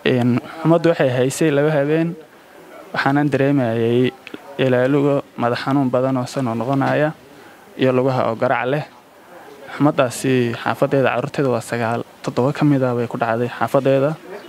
xumaddu waxay haysay laba habeen waxaanan dareemayay ilaaluga madax xanuun badan oo sanoo noqonaya iyo lugaha oo garac leh xumaddaasi xaafadeeda carruurteeda waa sagaal toddoba ka mid ah bay ku dhacday xaafadeeda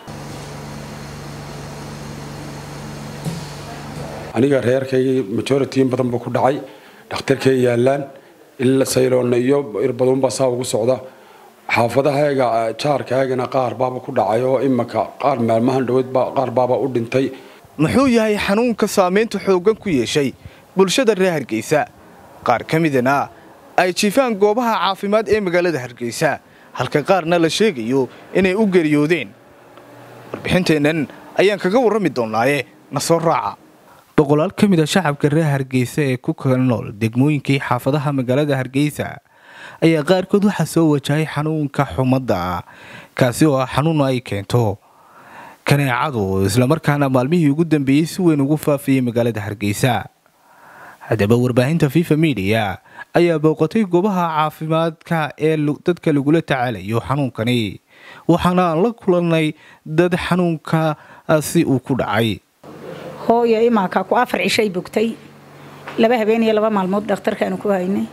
aniga reerkaygii majoritiin badan buu ku dhacay dhakhtarkay yaallaan ila sayloonna iyo irbaduunbaa saa ugu socda xaafadahayga jaarkaygana qaar baaba ku dhacay oo imaka qaar maalmahan dhaweydba qaar baaba u dhintay muxuu yahay xanuunka saamaynta xooggan ku yeeshay bulshada reer hargeysa qaar ka midana ay jiifaan goobaha caafimaad ee magaalada hargeysa halka qaarna la sheegayo inay u geriyoodeen warbixinteennan ayaan kaga warrami doonnaaye na soo raaca boqolaal ka mid a shacabka reer hargeysa ee ku kala nool degmooyinkii xaafadaha magaalada hargeysa ayaa qaarkood waxaa soo wajahay xanuunka xumadda kaasi oo ah xanuun ay keento kaneecadu islamarkaana maalmihii ugu dambeeyey si weyn ugu faafiyey magaalada hargeysa haddaba warbaahinta fifa midiya ayaa booqatay goobaha caafimaadka ee dadka lagula tacaalayo xanuunkani waxaana aan la kulannay dad xanuunkaasi uu ku dhacay hooyo imaanka ku afar cishay bogtay laba habeen iyo laba maalmood dhakhtarkaanu ku haynay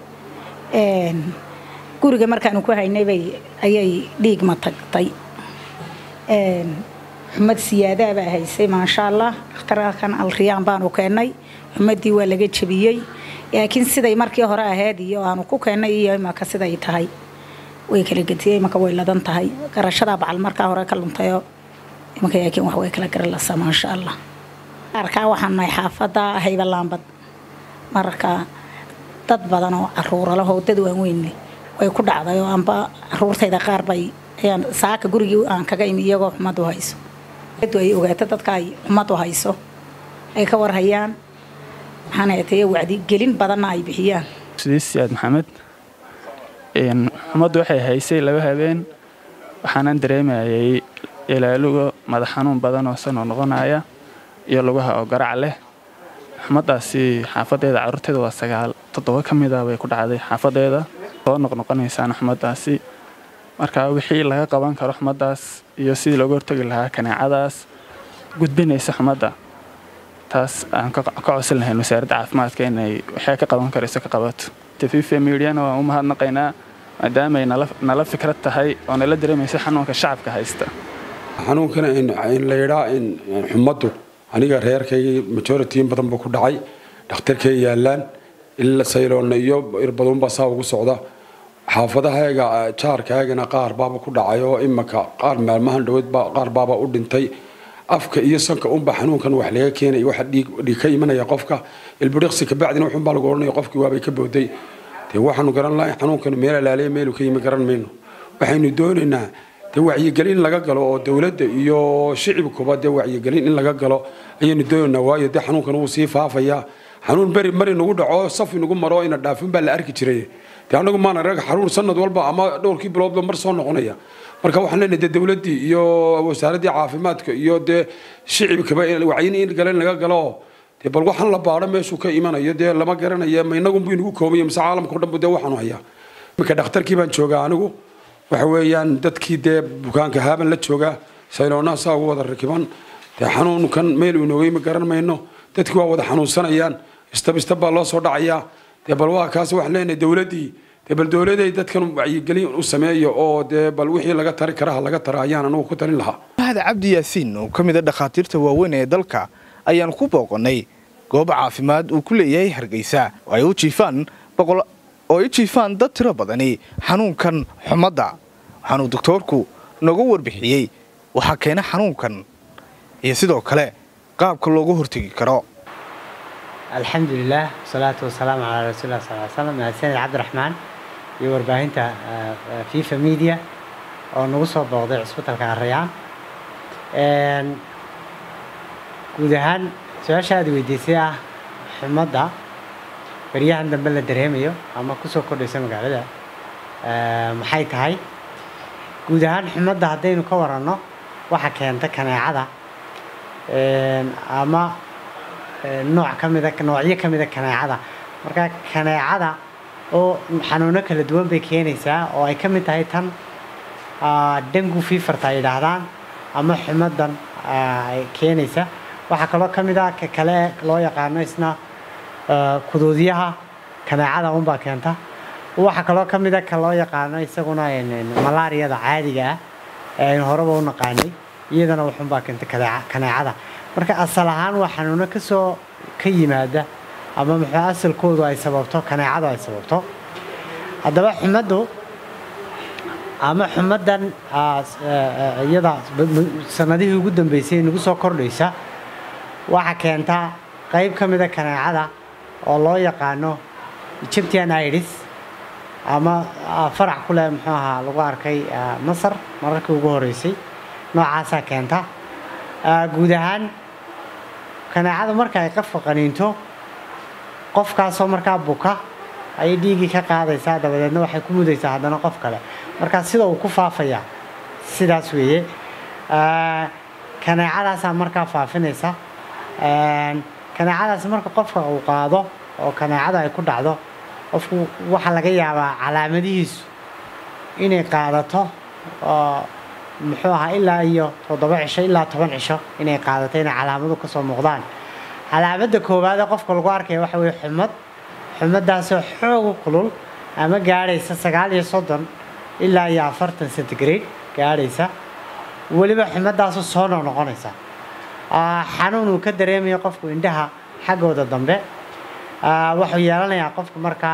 guriga markaanu ku haynaybay ayay dhiigma tagtay xumad siyaadaa baa haysay maasha allah dhakhtarkan alriyaan baanu keennay xumadii waa laga jebiyey laakiin siday markii hore ahayd iyo aanu ku keennay iyo imaka siday tahay way kala gediyey imaka way ladan tahay garashadaa bacal markaa hore ka luntayoo imaka laakiin wax way kala garalasa maasha allah arkaa waxaan nahay xaafadda haybalaambad marka dad badan oo caruuralahoo dad waaweynle way ku dhacday oo amba caruurtayda qaar bay ayaan saaka gurigii aan kaga imi iyagoo xumadu hayso ay ogaato dadka ay xumadu hayso ay ka warhayaan maxaan hatay wacdi gelin badanna ay bixiyaan sidiis siyaad maxamed xumaddu waxay haysay laba habeen waxaanan dareemayay ilaaluga madax xanuun badan oo sanoo noqonaya iyo lugaha oo garac leh xumaddaasi xaafadeeda carruurteeda waa sagaal toddoba ka mid ah bay ku dhacday xaafadeeda soo noqnoqonaysaan xumaddaasi marka wixii laga qaban karo xumaddaas iyo sidii looga hortagi lahaa kaneecadaas gudbinaysa xumadda taas aan ka codsan lahayn wasaaradda caafimaadka inay waxay ka qaban karayso ka qabato tafiife midiana waan u mahadnaqaynaa maadaamaay nala fikrad tahay oo nala dareemaysa xanuunka shacabka haysta xanuunkana in la yidhaa in xumaddu aniga reerkaygii majoritiin badan buu ku dhacay dhakhtarkay yaallaan ila sayloonna iyo irbaduunbaa saa ugu socda xaafadahayga jaarkaygana qaar baaba ku dhacay oo imaka qaar maalmahan dhaweydba qaar baaba u dhintay afka iyo sanka unba xanuunkan wax laga keenay waxa dhiig ka imanaya qofka ilbiriqsi kabacdina wuxuunbaa lagu odhanaya qofkii waabay ka booday dee waxaanu garan lahay xanuunkan meel alaaliya meelu ka yimi garan mayno waxaynu doonaynaa dee wacyigelin in laga galo oo dowladda iyo shicibkuba dee wacyigelin in laga galo ayaynu doonaynaa waayo dee xanuunkan wuu sii faafayaa xanuun beri mari nagu dhaco saf inagu maro ina dhaafin baa la arki jiray dee anagu maana rag xanuun sanad walba ama dhowrkii biloodba mar soo noqonaya marka waxaan leenahay dee dowladdii iyo wasaaraddii caafimaadka iyo dee shicibkaba wacyin in galen laga galo dee bal waxaan la baadho meeshuu ka imanayo dee lama garanaya ma inagunbu inagu koobaya mise caalamka o dhanbu dee waxaanu hayaa iminka dhakhtarkii baan joogaa anigu waxa weeyaan dadkii dee bukaanka haaban la joogaa sayloonaha saa ugu wada rakiban dee xanuunkan meel uu noogay ma garan mayno dadkii waa wada xanuunsanayaan istab istab baa loo soo dhacayaa dee bal waa kaas waxaan leenahay dowladdii dee bal dowladay dadkan wacyigelin u sameeyo oo dee bal wixii laga tari karaha laga tara ayaan anugu ku talin lahaa mahad cabdi yaasiin oo ka mid a dhakhaatiirta waaweyn ee dalka ayaan ku booqannay goob caafimaad uu ku leeyahay hargeysa oo ay u jiifaan oo ay jiifaan dad tiro badani xanuunkan xumadda waxaanuu doktoorku nooga warbixiyey waxaa keena xanuunkan iyo sidoo kale qaabka looga hortegi karo alxamdulilah wasalaatu wasalaamu calaa rasuulilah sal slam mahadsanid cabdiraxmaan iyo warbaahinta fifa media oo nagu soo booqday cusbitalka arayaan guud ahaan su-aasha aad weydiisay ah xumadda baryahan dambe la dareemayo ama kusoo kordhaysa magaalada maxay tahay guud ahaan xumadda haddaynu ka waranno waxa keenta kaneecada ama nooc ka mida noocyo ka mida kaneecada marka kaneecada oo xanuuno kala duwan bay keenaysaa oo ay ka mid tahay tan dengu fiifarta ay yidhaahdaan ama xumadan ay keenaysa waxaa kaloo ka mid ah ka kale loo yaqaano isna kuduudyaha kaneecada unbaa keenta waxaa kaloo ka mid a ka loo yaqaano isaguna malaariyada caadiga ah ee aynu horeba u naqaanay iyadana waxunbaa keenta kaneecada marka asal ahaan waa xanuuno kasoo ka yimaada ama muxuu asalkoodu ay sababto kaneecadu ay sababto haddaba xumaddu ama xumaddan iyada sanadihii ugu dambeysay nagu soo kordhaysa waxaa keentaa qayb ka mida kaneecada oo loo yaqaano egyptian iris ama farac ku leh muxuu ahaa lagu arkay masar mararkii ugu horeysay noocaasaa keenta guud ahaan kaneecadu marka ay qafka qaniinto qofkaasoo markaa buka ayay dhiiggii ka qaadaysaa dabadeedna waxay ku mudaysaa haddana qof kale markaa sida uu ku faafayaa sidaas weeye kaneecadaasaa markaa faafinaysa kaneecadaas marka qofka uu qaado oo kaneecada ay ku dhacdo qofku waxaa laga yaabaa calaamadihiisu inay qaadato oo muxuu ahaa ilaa iyo toddoba cisho ilaa toban cisho inay qaadato inay calaamadu kasoo muuqdaan calaamadda koowaadee qofka lagu arkaya waxa weye xumad xumadaasoo xoogu kulul ama gaadhaysa sagaal iyo soddon ilaa iyo afartan centigrade gaadhaysa weliba xumadaasoo soo noqnoqonaysa xanuun uu ka dareemayo qofku indhaha xaggooda dambe wuxuu yeelanayaa qofku markaa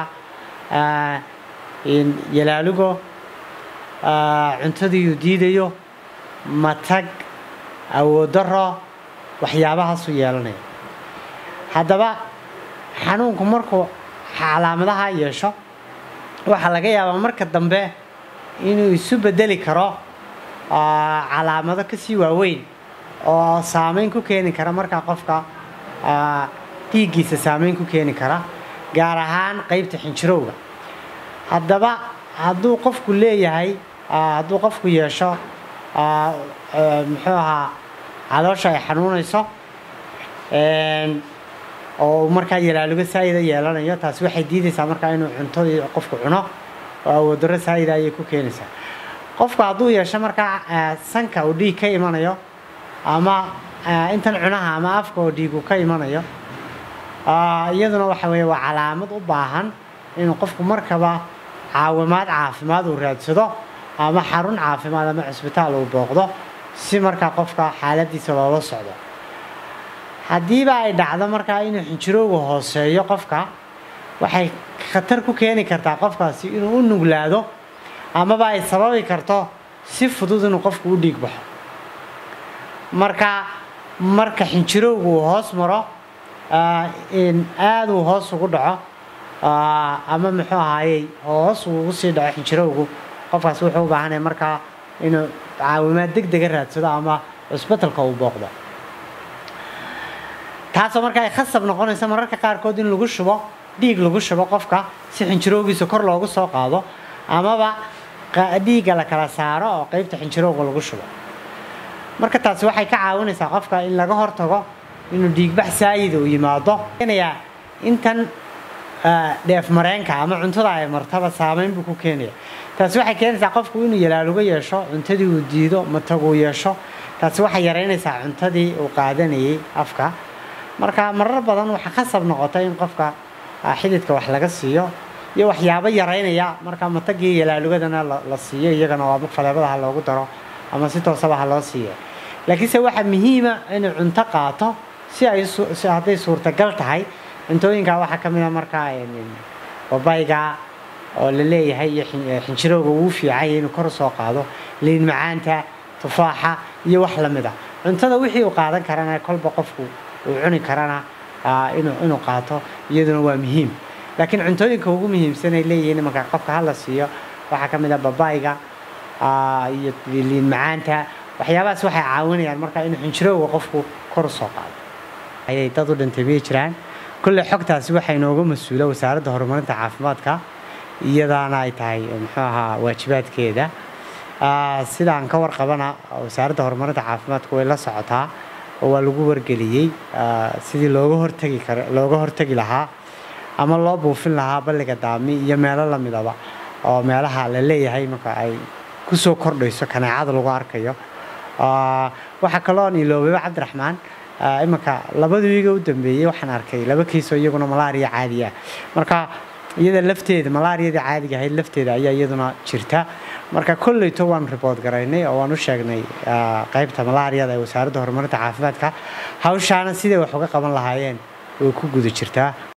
yalaalugo cuntadiiuu diidayo matag awoodaro waxyaabahaasuu yeelanaya haddaba xanuunku markuu calaamadaha yeesho waxaa laga yaabaa marka dambe inuu isu bedeli karo calaamado kasii waaweyn oo saameyn ku keeni kara markaa qofka dhiiggiisa saameyn ku keeni kara gaar ahaan qeybta xinjirowga haddaba hadduu qofku leeyahay hadduu qofku yeesho muxuu ahaa caloosha ay xanuunayso oo markaa yalaalugo saayida yeelanayo taasi waxay diidaysaa markaa inuu cuntadii qofku cuno oo awoodaro saayida ayay ku keenaysaa qofku hadduu yeesho markaa sanka uu dhiig ka imanayo ama intan cunaha ama afka oo dhiigu ka imanayo iyaduna waxa weeye waa calaamad u baahan inuu qofku markaba caawimaad caafimaad uu raadsado ama xarun caafimaad ama cusbitaal uu booqdo si markaa qofka xaaladiisa loola socdo haddiiba ay dhacdo markaa inuu xinjirowga hooseeyo qofka waxay khatar ku keeni kartaa qofkaasi inuu u nuglaado amaba ay sababi karto si fudud inuu qofku u dhiig baxo marka marka xinjirowga uu hoos maro aada uu hoos ugu dhaco ama muxuu ahaayey hoos uu ugu sii dhaco xinjirowgu qofkaas wuxuu u baahanaya markaa inuu caawimaad deg dega raadsado ama cusbitalka uu booqdo taasoo marka ay khasab noqonaysa mararka qaarkood in lagu shubo dhiig lagu shubo qofka si xinjirowgiisa kor loogu soo qaado amaba dhiigga la kala saaro oo qeybta xinjirowga lagu shubo marka taasi waxay ka caawinaysaa qofka in laga hortago inuu dhiigbax saayida uu yimaado keenayaa intan dheef mareenka ama cuntada ay martaba saameyn buu ku keenaya taasi waxay keenaysaa qofku inuu yalaaluga yeesho cuntadii uu diido mataguu yeesho taasi waxay yaraynaysaa cuntadii uu qaadanayay afka marka marar badan waxaa khasab noqota in qofka xididka wax laga siiyo iyo waxyaabo yaraynaya marka matagii yalaalugadana la siiyo iyagana waa faleebada ha loogu daro ama si toosaba ha loo siiya laakiinse waxaa muhiima inuu cunto qaato si ay hadday suurtagal tahay cuntooyinkaa waxaa ka mid a markaa babayga oo la leeyahay iyo xinjirowga uu fiicanya inuu kor soo qaado liin macaanta tufaaxa iyo wax lamid a cuntada wixii uu qaadan karana kolba qofku uu cuni karana inuu qaato iyaduna waa muhiim laakiin cuntooyinka ugu muhiimsan ay leeyihiin marka qofka hala siiyo waxaa ka mid a babayga iyo liin macaanta waxyaabahaas waxay caawinayaan marka inuu xinjirowga qofku kor u soo qaado ayay dad u dhintay miyay jiraan kulle xogtaasi waxaa inooga mas-uula wasaaradda horumarinta caafimaadka iyadaana ay tahay muxuu ahaa waajibaadkeeda sidaan ka warqabana wasaaradda horumarinta caafimaadka way la socotaa oo waa lagu wargeliyey sidii looga hortagi kar looga hortagi lahaa ama loo buufin lahaa balliga daami iyo meelo lamidaba oo meelaha la leeyahay marka ay kusoo kordhayso kaneecada lagu arkayo waxaa kaloo iloobaba cabdiraxmaan imanka labadii wiiga u dambeeyey waxaan arkay laba kiisoo iyaguna malaariya caadiya marka iyada lafteeda malaariyadii caadiga ahayd lafteeda ayaa iyaduna jirta marka kolleyto waanu ribood garaynay oo waan u sheegnay qaybta malaariyada ee wasaaradda horumarinta caafimaadka hawshaana siday wax uga qaban lahaayeen way ku guda jirtaa